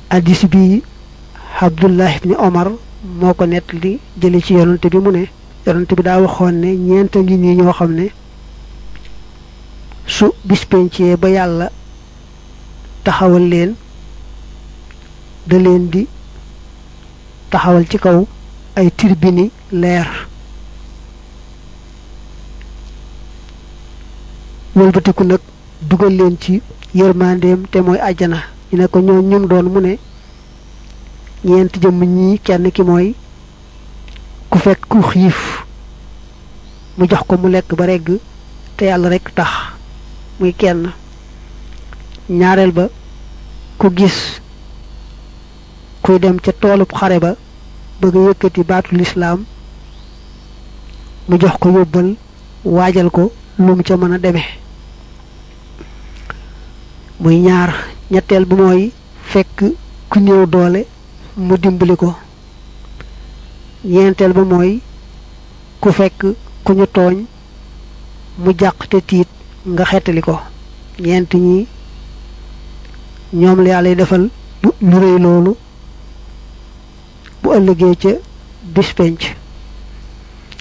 addis bi abdullah ibni omar moo ko nett li jële ci yonante bi mu ne yonante bi daa waxoon ne ñeent ngi nii ñoo xam ne su bis pencee ba yàlla taxawal leen da leen di taxawal ci kaw ay tirbini leer wëlbatiku nag dugal leen ci yërmandeem te mooy àjjana ñu ne ko ñoo ñum doon mu ne ñeent jëmm ñii kenn ki mooy ku fekk ku xiif mu jox ko mu lekk ba regg te yàlla rekk tax muy kenn ñaareel ba ku gis kuy dem ca toolub xare ba bëgg a yëkkati baatu lislaam mu jox ko yóbbal waajal ko lu mu ca mën a demee muy ñaar ñetteel bu mooy fekk ku néew doole mu dimbali ko ñeenteel ba mooy ku fekk ku ñu tooñ mu jàq te tiit nga xettali ko ñeent ñi ñoom la yàlla defal lu rëy loolu bu ëllëgee ca bis penc